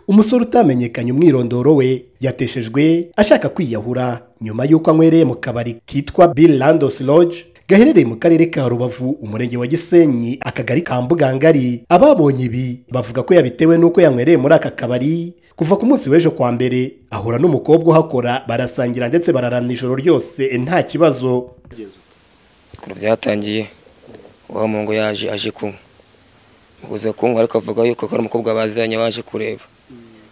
umusore utamenyekanye umwirondoro we yateshejwe ashaka kwiyahura nyuma y'uko anywereye mu kabari kitwa Bill Landos Lodge gaherereye mu karere ka rubavu umurenge wa gisenyi akagari ka mbugangari ababonye ibi bavuga ko yabitewe n'uko yanywereye muri aka kabari kuva ku munsi w'ejo kwa mbere ahura n'umukobwa uhakora barasangira ndetse bararana ijoro ryose nta kibazo kure byatangiye wa mungu yaje aje kunywa mubuze kunywa ariko avuga yuko hari umukobwa baziranye waje kureba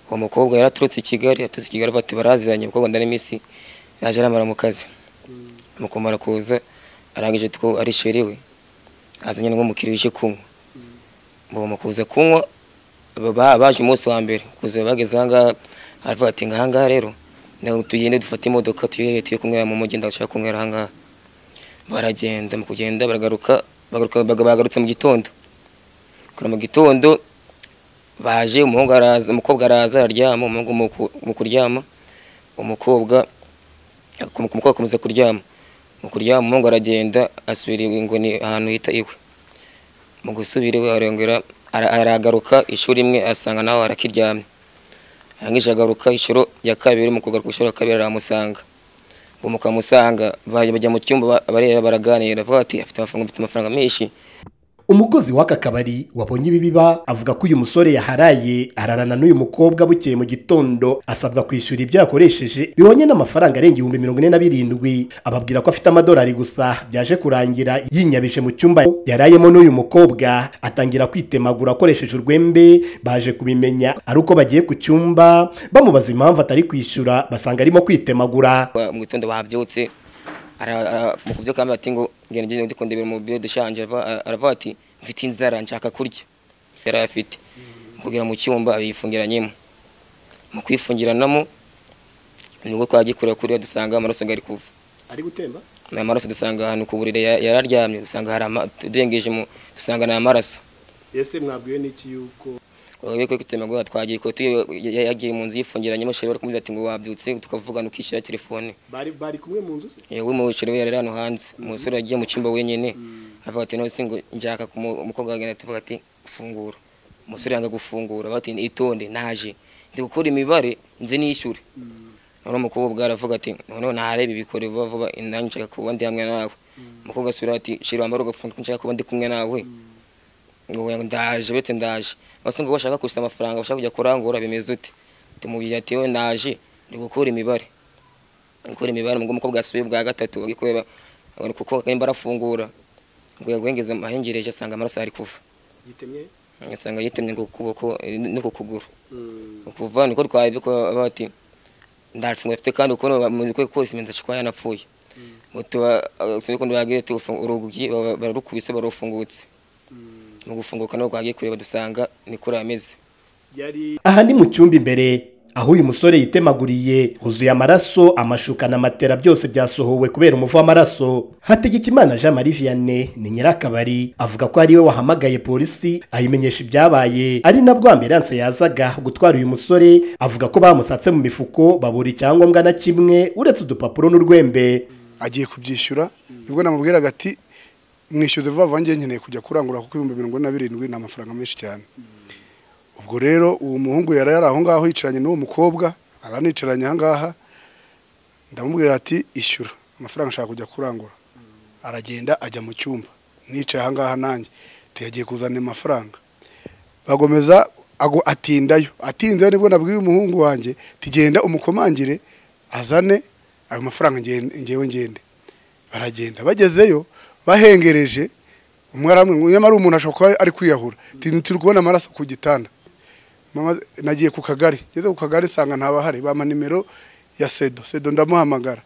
uwo mukobwa yaraturutse i kigali yaturutse i kigali bati baraziranye umukobwa ndani minsi yaje aramara mu kazi mukumara kuza arangije two arishyiriwe azanye n'umukiriya uje kunywa mbona kuza kunywa baje umunsi wa mbere kuza bageze ahangaha aravuga ati ngahangaha rero tugende dufate imodoka tuyohe tuye kunywera mu mujyi ndashaka kunywera ahangaha baragenda mu kugenda baragaruka bagarutse mu gitondo kora mu gitondo baje umuhungu araza umukobwa araza araryama umuhungu mu kuryama umukobwa umukobwa akomeza kuryama mu kuryama umuhungu aragenda asubira ngo ni ahantu hita iwe mu gusubira iwe arongera aragaruka ishuri imwe asanga nawe arakiryamye arangije agaruka inshuro ya kabiri mu kugaruka inshuro ya kabiri aramusanga mukamusanga bajya mu cyumba barera baraganira avuga ati afite amafaranga mfite amafaranga menshi umukozi w'aka kabari wabonye ibi biba avuga ko uyu musore yaharaye ararana n'uyu mukobwa bukeye mu gitondo asabwa kwishyura ibyo yakoresheje bihonye n'amafaranga arenga ibihumbi mirongo ine na birindwi ababwira ko afite amadolari gusa byaje kurangira yinyabije mu cyumba yarayemo n'uyu mukobwa atangira kwitemagura akoresheje urwembe baje kubimenya ari uko bagiye ku cyumba bamubaza impamvu atari kwishyura basanga arimo kwitemagura mu gitondo babyutse mu kubyo kamba ati ngo ngende ngende ndi kundebera mu biro deshanje aravuga ati mfite inzara nshaka kurya yari afite kugira mu cyumba abifungiranyemo mu kwifungiranamo nibwo twagikorera kuriya dusanga amaraso gari kuva ari gutemba amaraso dusanga ahantu ku buriri yararyamye dusanga hari tudengeje mu dusanga ni amaraso ese mwabwiwe n'iki yuko ko kutemagura twagiye ko yagiye mu nzu yifungiranyemo sheri bari kumubwira ati ngo wabyutse tukavugana ukishyura telefone bari bari kumwe mu nzu se yewe mu sheri we yari hano hanze umusore yagiye mu cyumba wenyine avuga ati none ngo njyaka ku mukobwa wagenda ati ati fungura umusore yanga gufungura bati itonde naje ndi gukora imibare nze nishyure none umukobwa aravuga ati none ntarebe ibikore vuba vuba nanjye nshaka kuba ndi hamwe nawe umukobwa asubira ati sheri wambara ugafunga nshaka kuba ndi kumwe nawe ngo ndaje uretse ndaje bose ngo bashaka gusa amafaranga bashaka kujya kurangura bimeze ute tumubwira ati we ndaje ndi gukora imibare gukora imibare ngo umukobwa asubiye bwa gatatu bagikorera kuko nimba arafungura ngo yaguhengeze amahengereje asanga amaraso ari kuva asanga yitemye ngo kuboko no ku kuguru kuva niko twabye ko bati ndafunguye afite kandi ukuntu bamaze kose iminsi ashikuba yanapfuye tuba sinikundi bagiye urugi bararukubise barufungutse mu gufunguka ntabwo twagiye kureba dusanga ni kuri ameze aha ni mu cyumba imbere aho uyu musore yitemaguriye huzuye amaraso amashuka na matera byose byasohowe kubera umuvu w'amaraso hategekimana jean marie vianney ni nyirakabari avuga ko ariwe wahamagaye polisi ayimenyesha ibyabaye ari nabwo ambiranse yazaga gutwara uyu musore avuga ko bamusatse mu mifuko babura icyangombwa na kimwe uretse udupapuro n'urwembe agiye kubyishyura nibwo namubwiraga ati mwishyuze vuba vuba ngiye nkeneye kujya kurangura kuko ibihumbi mirongo ine na birindwi ni amafaranga menshi cyane ubwo rero uwo muhungu yari yari aho ngaho yicaranye n'uwo mukobwa abanicaranye aha ngaha ndamubwira ati ishyura amafaranga ashaka kujya kurangura aragenda ajya mu cyumba nicaye aha ngaha nanjye tuyagiye kuzana amafaranga bagomeza atindayo atinzeyo nibwo nabwiye umuhungu wanjye tugenda umukomangire azane ayo mafaranga ngewe ngende baragenda bagezeyo bahengereje umwe nyamara umuntu ashobora kuba ari kwiyahura turi kubona amaraso ku gitanda nagiye ku kagari ngeze ku kagari nsanga ntabahari bampa nimero ya sedo sedo ndamuhamagara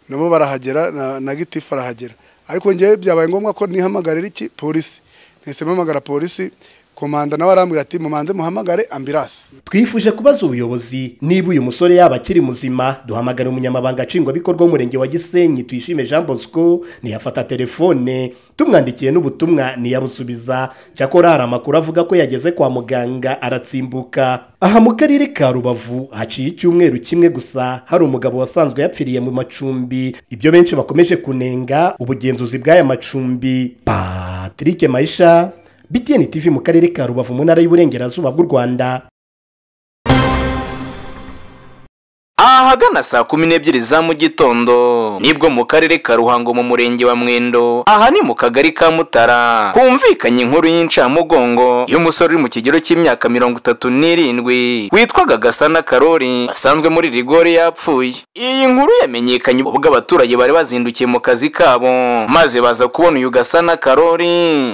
nabo barahagera na gitifu arahagera ariko ngewe byabaye ngombwa ko nihamagarira iki polisi ntese mpamagara polisi komanda nawe arambwira ati mumanze muhamagare ambirasi twifuje kubaza ubuyobozi niba uyu musore yaba akiri muzima duhamagara umunyamabanga nshingwabikorwa w'umurenge wa gisenyi tuyishime jean bosco ntiyafata telefone tumwandikiye n'ubutumwa ntiyabusubiza cyakora hari amakuru avuga ko yageze kwa muganga aratsimbuka aha mu karere ka rubavu haciye icyumweru kimwe gusa hari umugabo wasanzwe yapfiriye mu macumbi ibyo benshi bakomeje kunenga ubugenzuzi bw'aya macumbi patrick mayisha BTN TV mu karere ka Rubavu mu ntara y'Iburengerazuba bw'u Rwanda ahagana saa kumi n'ebyiri za mu gitondo nibwo mu karere ka ruhango mu murenge wa mwendo aha ni mu kagari ka mutara humvikanye inkuru y'incamugongo y'umusore uri mu kigero cy'imyaka mirongo itatu n'irindwi witwaga gasana karori asanzwe muri rigori yapfuye iyi nkuru yamenyekanye ubwo abaturage bari bazindukiye mu kazi kabo maze baza kubona uyu gasana karori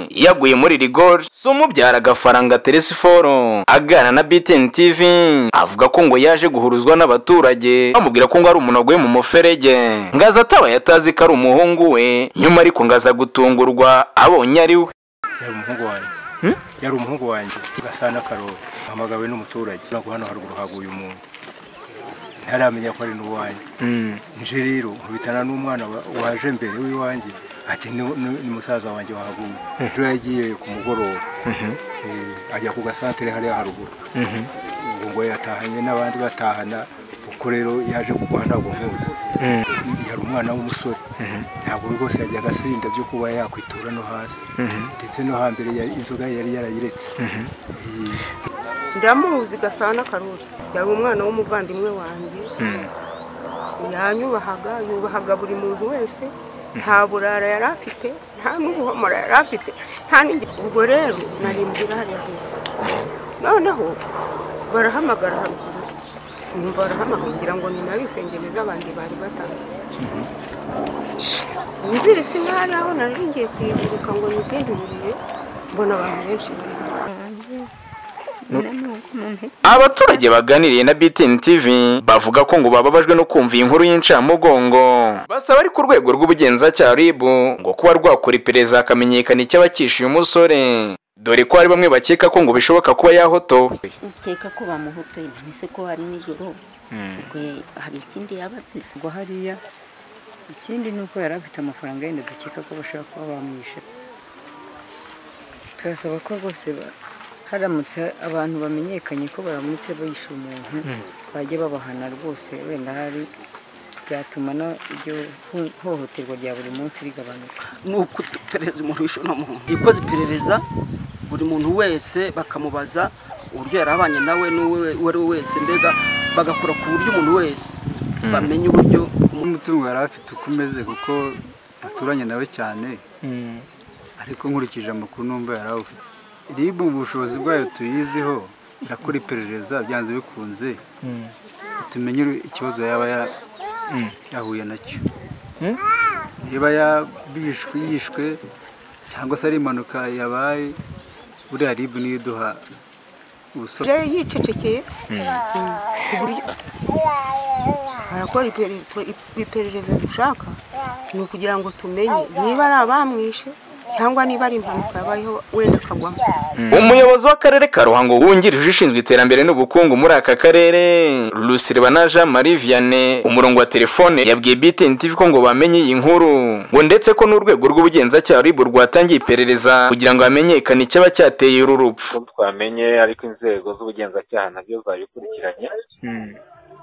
yaguye muri rigori si umubyara gafaranga teresiforo aganira na btn tv avuga ko ngo yaje guhuruzwa n'abaturage bamubwira ko ngo ari umuntu waguye mu muferege ngaza atabaye atazi ko ari umuhungu we nyuma ariko ngaza gutungurwa abonye ari we yari umuhungu wanjye Hmm? yari umuhungu wanjye gasana karori hamagawe n'umuturage ntabwo hano haruguru haguye umuntu ntaramenya ko ari n'uwanjye nje rero nkubitana n'umwana wa- waje mbere w'iwanjye ati "Ni- ni ni musaza wanjye wahaguye ejo yagiye ku mugoroba Eh, ajya ku gasantere hariya haruguru ubwo ngo yatahanye n'abandi batahana kuko rero yaje kugwa ntabwo nkuzi yari umwana w'umusore ntabwo rwose yajyaga asinda byo kuba yakwitura no hasi ndetse no hambere yari- inzoga yari yarayiretse Eh, ndamuzi gasana karori yari umwana w'umuvandimwe wanjye yanyubahaga yubahaga buri muntu wese nta burara yari afite nta n'ubuhomora yari afite nta n'igi- ubwo rero narimbwira hariya hepfo noneho barahamagara haruguru numva barahamagara ngira ngo ni nabisengeriza abandi bari batashye inziritse ntari aho nari ngiye kuyizirika ngo nibwinturire mbona abantu benshi bari hano abaturage baganiriye na btn tv bavuga ko ngo bababajwe no kumva iyi nkuru y'incamugongo basaba ariko urwego rw'ubugenzacyaha rib ngo kuba rwakora iperereza hakamenyekana icyaba cyishe uyu musore dore ko hari bamwe bakeka ko ngo bishoboka kuba yahotowe ukeka ko bamuhotoye ntanese ko hari nijoro ubwo hari ikindi yaba azize ngo hariya ikindi ni uko yari afite amafaranga yenda dukeka ko bashobora kuba bamwishe turasaba ko rwose ba- haramutse abantu bamenyekanye ko baramutse bishe umuntu bajya babahana rwose wenda hari byatuma na iryo ho- hohoterwa rya buri munsi rigabanuka ni uguperereza umuntu wishe uno muntu ikoze iperereza buri muntu wese bakamubaza uburyo yari abanye nawe n'uwo ari we wese mbega bagakora ku buryo umuntu wese bamenya uburyo umutungo yari afite uko umeze kuko aturanye nawe cyane ariko nkurikije amakuru numva yari awufite ribu ubushobozi bwayo tuyiziho irakora iperereza byanze bikunze tumenye ikibazo yaba ya- yahuye nacyo niba yabishwe yishwe cyangwa se ari impanuka yabaye buriya ribu niyo iduha ubusobanuro yari yicecekeye ku buryo barakora iperereza- iperereza dushaka ni ukugira ngo tumenye niba ari abamwishe cyangwa niba ari impanuka yabayeho wenda akagwamo umuyobozi w'akarere ka ruhango wungirije ushinzwe iterambere n'ubukungu muri aka karere rusiribana jean marie vianney umurongo wa telefone yabwiye btn tv ko ngo bamenye iyi nkuru ngo ndetse ko n'urwego rw'ubugenzacyaha ribu rwatangiye iperereza kugira ngo hamenyekane icyaba cyateye uru rupfu uko twamenye ariko inzego z'ubugenzacyaha nabyo zabikurikiranye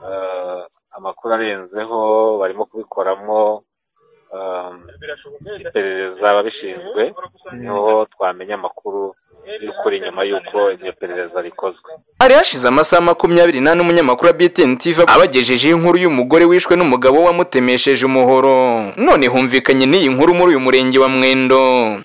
Eh, amakuru arenzeho barimo kubikoramo eh, iperereza ababishinzwe niho twamenya amakuru y'ukuri nyuma y'uko iryo perereza rikozwe hari hashize amasaha makumyabiri n'ane umunyamakuru wa btn tv abagejejeho inkuru y'umugore wishwe n'umugabo we wamutemesheje umuhoro none humvikanye n'iyi nkuru muri uyu murenge wa mwendo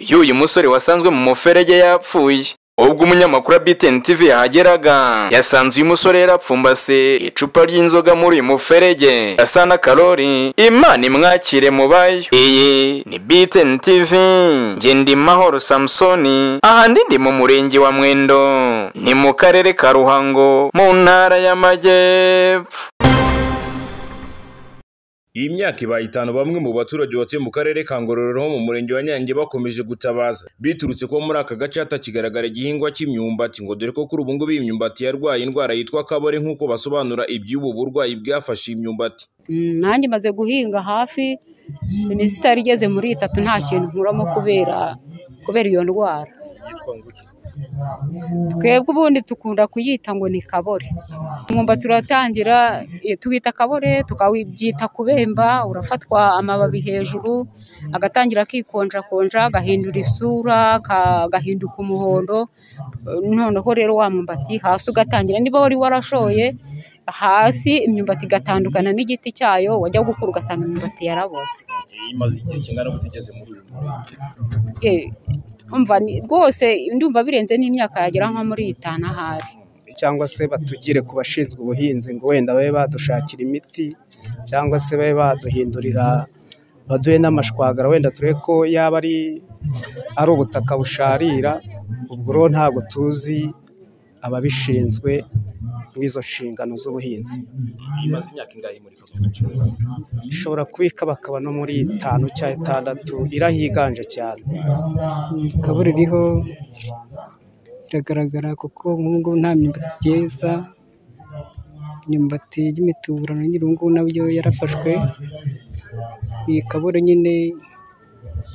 y'uyu musore wasanzwe mu muferege yapfuye ubwo umunyamakuru wa btn tv yahageraga yasanze uyu musore yarapfumbase icupa ry'inzoga muri uyu muferege asa na karori imana imwakire mu bayo iyi ni btn tv njye ndi mahoro samusoni ahandi ndi mu murenge wa mwendo ni mu karere ka ruhango mu ntara y'amajyepfo Iyi myaka ibaye itanu bamwe mu baturage batuye mu karere ka Ngororero ho mu murenge wa Nyange bakomeje gutabaza biturutse ko muri aka gace hatakigaragara igihingwa cy'imyumbati ngo dore ko kuri ubu ngubu iyi myumbati yarwaye indwara yitwa kabore nk'uko basobanura iby'ubu burwayi bwafashe imyumbati Mm, nanjye maze guhinga hafi iminsi itari igeze muri itatu nta kintu nkuramo kubera kubera iyo ndwara twebwe ubundi dukunda kuyita ngo ni kabore umwumba turatangira eh, tuwita kabore tukabyita kubemba urafatwa amababi hejuru agatangira akikonjakonja agahindura isura ka- agahinduka umuhondo Eh, noneho rero wa mwumbati hasi ugatangira niba wari warashoye hasi imyumbati igatandukana n'igiti cyayo wajya gukura ugasanga imyumbati yaraboze imaze igihe kingana gute igeze muri uyu murenge Ye, umva ni- rwose ndumva birenze n'imyaka yagera nko muri itanu ahari cyangwa se batugire ku bashinzwe ubuhinzi ngo wenda babe badushakira imiti cyangwa se babe baduhindurira baduhe n'amashwagara wenda turebe ko yaba ari ari ubutaka busharira ubwo rero ntabwo tuzi ababishinzwe nk'izo nshingano z'ubuhinzi imaze imyaka ingahe muri ako gace ishobora kubika bakaba no muri itanu cyangwa itandatu irahiganje cyane ikabura iriho iragaragara kuko nk'ubungubu nta myumbati igeza imyumbati y'imituburano nyine ubungubu nabyo yarafashwe iyi kabure nyine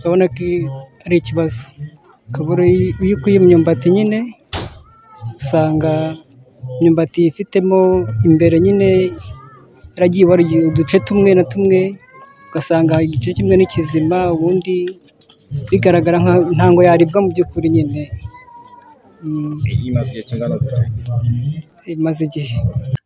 urabona ko i- ari ikibazo kabure iyo iyo ukuye imyumbati nyine usanga imyumbati ifitemo imbere nyine yaragiye ibarwa uduce tumwe na tumwe ugasanga igice kimwe ni kizima ubundi bigaragara nka- ntango yaribwa mu by'ukuri nyine Mm, imaze igihe kingana gute imaze igihe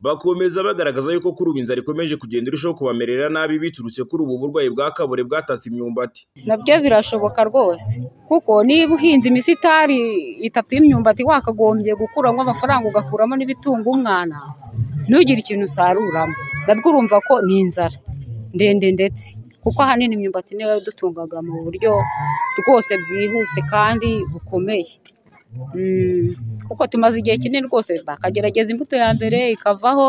bakomeza bagaragaza yuko kuri ubu inzara ikomeje kugenda irushaho kubamerera nabi biturutse kuri ubu burwayi bwa kabore bwatatse imyumbati nabyo birashoboka rwose kuko niba uhinze imisitari itatu y'imyumbati wakagombye gukuramo amafaranga ugakuramo n'ibitunga umwana ntugire ikintu usaruramo nabwo urumva ko ni inzara ndende ndetse kuko ahanini imyumbati niyo yadutungaga mu buryo rwose bwihuse kandi bukomeye Mm, kuko tumaze igihe kinini rwose bakagerageza imbuto ya mbere ikavaho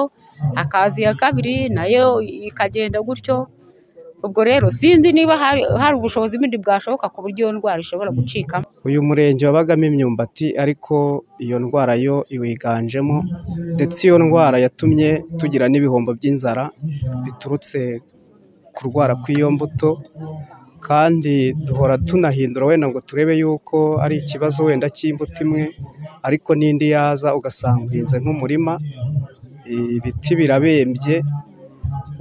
hakaza iya kabiri nayo ikagenda gutyo ubwo rero sinzi niba hari hari ubushobozi bundi bwashoboka ku buryo iyo ndwara ishobora gucikamo uyu murenge wabagamo imyumbati ariko iyo ndwara yo iwiganjemo ndetse iyo ndwara yatumye tugira n'ibihombo by'inzara biturutse kurwara kw'iyo mbuto kandi duhora tunahindura wenda ngo turebe yuko ari ikibazo wenda cy'imbuto imwe ariko n'indi yaza ugasanga uhinze nk'umurima ibiti birabembye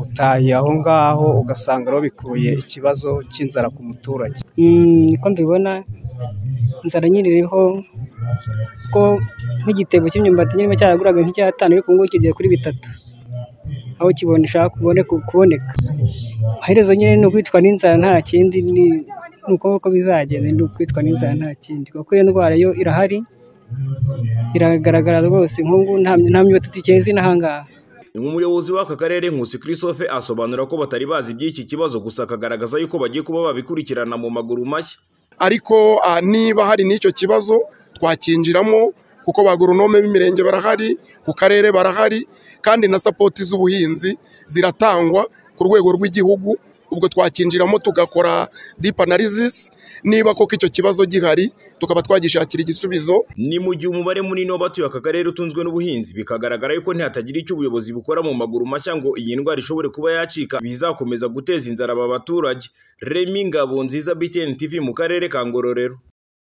utahiye aho ngaho ugasanga rero bikuruye ikibazo cy'inzara ku muturage Mm, niko mbibona inzara nyine iriho ko nk'igitebo cy'imyumbati nyine cyaraguraga nk'icyatanu ariko ubungubu kigeze kuri bitatu aho kibona ishaka kubone kuboneka amaherezo nyine ni ukwicwa n'inzara nta kindi ni ni uko uko bizagenda ni ukwicwa n'inzara nta kindi kuko iyo ndwara yo irahari iragaragara rwose nk'ubu nta nta myumbati tukeze inahangaha umuyobozi w'aka karere nkusi christophe asobanura ko batari bazi iby'iki kibazo gusa akagaragaza yuko bagiye kuba babikurikirana mu maguru mashya ariko ah, niba hari n'icyo kibazo twakinjiramo kuko ba goronome b'imirenge barahari ku karere barahari kandi na sapoti z'ubuhinzi ziratangwa ku rwego rw'igihugu ubwo twakinjiramo tugakora deep analysis niba koko icyo kibazo gihari tukaba twagishakira igisubizo ni mu gihe umubare munini w'abatuye aka karere utunzwe n'ubuhinzi bikagaragara yuko ntihatagira icyo ubuyobozi bukora mu maguru mashya ngo iyi ndwara ishobore kuba yacika bizakomeza guteza inzara aba baturage remi ngabo nziza btn tv mu karere ka ngororero